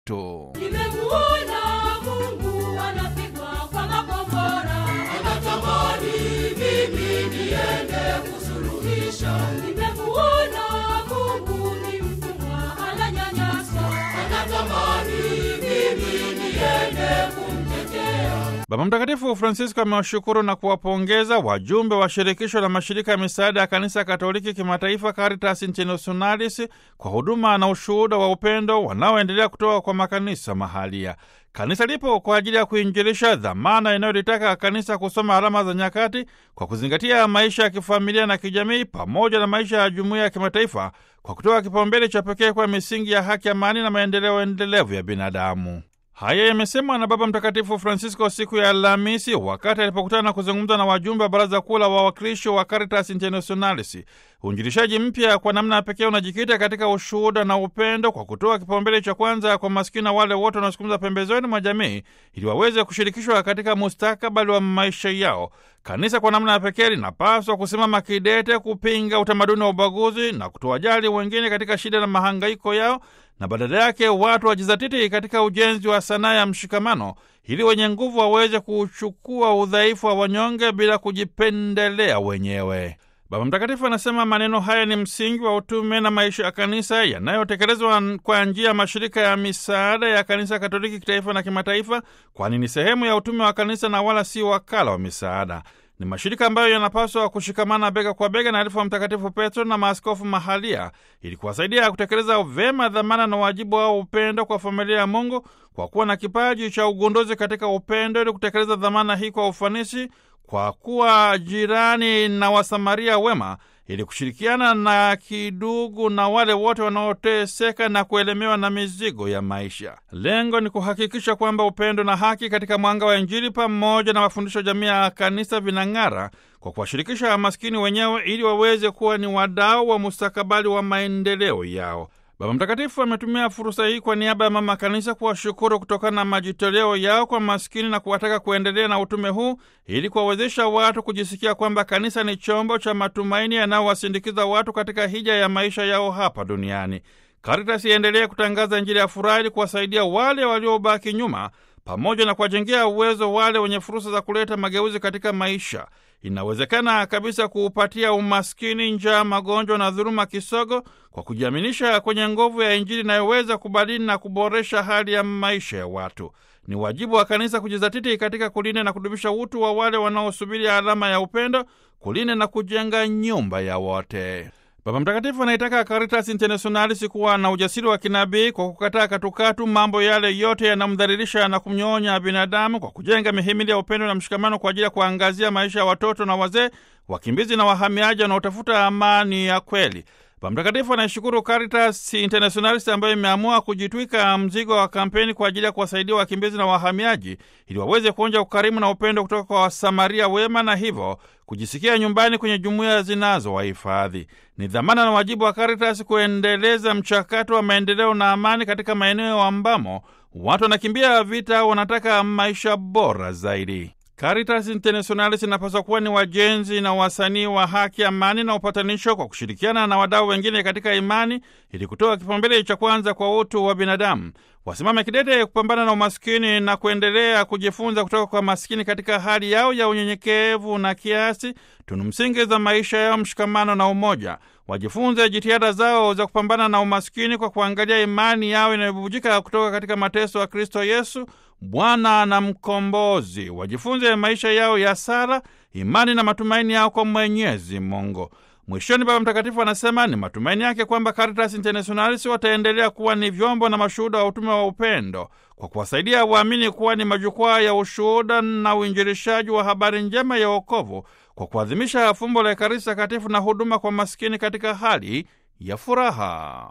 tu. Nimemuona Mungu anapigwa kwa makombora, anatamani mimi niende kusuluhisha. Nimemuona Mungu ni mtumwa ananyanyaswa, anatamani mimi niende kumtetea. Baba Mtakatifu Francisco amewashukuru na kuwapongeza wajumbe wa shirikisho la mashirika ya misaada ya kanisa Katoliki kimataifa Caritas Internationalis kwa huduma na ushuhuda wa upendo wanaoendelea kutoka kwa makanisa mahalia. Kanisa lipo kwa ajili ya kuinjilisha, dhamana inayolitaka kanisa kusoma alama za nyakati kwa kuzingatia maisha ya kifamilia na kijamii pamoja na maisha ya jumuiya ya kimataifa kwa kutoa kipaumbele cha pekee kwa misingi ya haki, amani na maendeleo endelevu ya binadamu. Haya yamesemwa na Baba Mtakatifu Francisco siku ya Alhamisi wakati alipokutana na kuzungumza na wajumbe wa Baraza Kuu la Wawakilishi wa Caritas Internationalis. Uinjilishaji mpya kwa namna ya pekee unajikita katika ushuhuda na upendo kwa kutoa kipaumbele cha kwanza kwa maskini na wale wote wanaosukumiza pembezoni mwa jamii ili waweze kushirikishwa katika mustakabali wa maisha yao. Kanisa kwa namna ya pekee linapaswa kusimama kidete kupinga utamaduni wa ubaguzi na kutowajali wengine katika shida na mahangaiko yao na badala yake watu wajizatiti katika ujenzi wa sanaa ya mshikamano ili wenye nguvu waweze kuchukua udhaifu wa wanyonge bila kujipendelea wenyewe. Baba Mtakatifu anasema maneno haya ni msingi wa utume na maisha ya kanisa yanayotekelezwa kwa njia ya mashirika ya misaada ya kanisa Katoliki kitaifa na kimataifa, kwani ni sehemu ya utume wa kanisa na wala si wakala wa misaada. Ni mashirika ambayo yanapaswa kushikamana bega kwa bega na alifu wa Mtakatifu Petro na maaskofu mahalia ili kuwasaidia kutekeleza vyema dhamana na wajibu wao upendo kwa familia ya Mungu, kwa kuwa na kipaji cha ugunduzi katika upendo ili kutekeleza dhamana hii kwa ufanisi, kwa kuwa jirani na wasamaria wema ili kushirikiana na kidugu na wale wote wanaoteseka na kuelemewa na mizigo ya maisha. Lengo ni kuhakikisha kwamba upendo na haki katika mwanga wa Injili pamoja na mafundisho ya jamii ya kanisa vinang'ara kwa kuwashirikisha maskini wenyewe ili waweze kuwa ni wadau wa mustakabali wa maendeleo yao. Baba Mtakatifu ametumia fursa hii kwa niaba ya Mama Kanisa kuwashukuru kutokana na majitoleo yao kwa maskini na kuwataka kuendelea na utume huu ili kuwawezesha watu kujisikia kwamba kanisa ni chombo cha matumaini yanayowasindikiza watu katika hija ya maisha yao hapa duniani. Caritas iendelee kutangaza Injili ya furaha ili kuwasaidia wale waliobaki nyuma pamoja na kuwajengea uwezo wale wenye fursa za kuleta mageuzi katika maisha. Inawezekana kabisa kuupatia umaskini, njaa, magonjwa na dhuluma kisogo kwa kujiaminisha kwenye nguvu ya Injili inayoweza kubadili na kuboresha hali ya maisha ya watu. Ni wajibu wa kanisa kujizatiti katika kulinda na kudumisha utu wa wale wanaosubiri alama ya upendo, kulinda na kujenga nyumba ya wote. Baba Mtakatifu anaitaka Caritas Internationalis kuwa na ujasiri wa kinabii kwa kukataa katukatu mambo yale yote yanamdhalilisha na kumnyonya binadamu, kwa kujenga mihimili ya upendo na mshikamano kwa ajili ya kuangazia maisha ya watoto na wazee, wakimbizi na wahamiaji wanaotafuta amani ya kweli. Baba Mtakatifu anaishukuru Caritas Internationalis ambayo imeamua kujitwika mzigo wa kampeni kwa ajili ya kuwasaidia wakimbizi na wahamiaji ili waweze kuonja ukarimu na upendo kutoka kwa Wasamaria wema na hivyo kujisikia nyumbani kwenye jumuiya zinazowahifadhi. Ni dhamana na wajibu wa Caritas kuendeleza mchakato wa maendeleo na amani katika maeneo ambamo watu wanakimbia vita au wanataka maisha bora zaidi. Caritas Internationalis inapaswa kuwa ni wajenzi na wasanii wa haki, amani na upatanisho kwa kushirikiana na wadau wengine katika imani ili kutoa kipaumbele cha kwanza kwa utu wa binadamu. Wasimame kidete kupambana na umaskini na kuendelea kujifunza kutoka kwa maskini katika hali yao ya unyenyekevu na kiasi, tunu msingi za maisha yao, mshikamano na umoja. Wajifunze jitihada zao za kupambana na umaskini kwa kuangalia imani yao inayobubujika kutoka katika mateso ya Kristo Yesu, Bwana na Mkombozi. Wajifunze maisha yao ya sala, imani na matumaini yao kwa Mwenyezi Mungu. Mwishoni, Baba Mtakatifu anasema ni matumaini yake kwamba Caritas Internationalis wataendelea kuwa ni vyombo na mashuhuda wa utume wa upendo kwa kuwasaidia waamini kuwa ni majukwaa ya ushuhuda na uinjilishaji wa habari njema ya wokovu kwa kuadhimisha fumbo la Ekaristi Takatifu na huduma kwa maskini katika hali ya furaha.